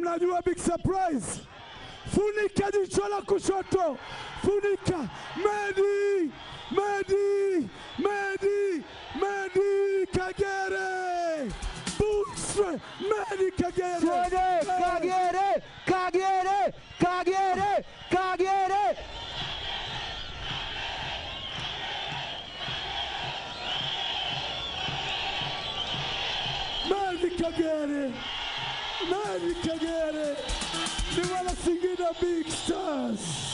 Unajua big surprise, funika jicho la kushoto, funika. Medi, Medi, Medi, Medi Kagere, Bootstre, Medi Kagere, Twende Kagere, Kagere, Kagere, Kagere. Medi Kagere, Medi Kagere, ni wana Singida Big Stars.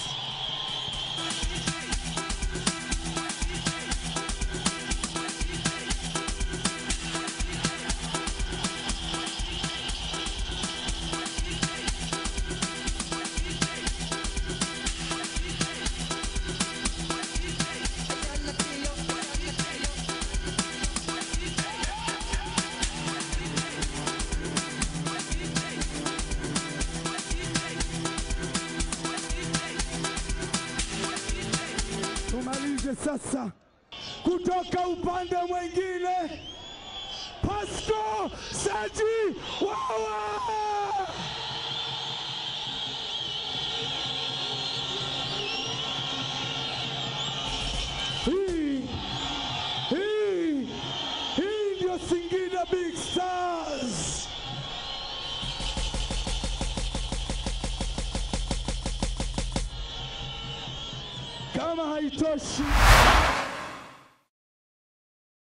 Tumalize sasa kutoka upande mwingine, Pasco Saji Wawa. Hii hii hii ndio Singida Big Stars. Kama haitoshi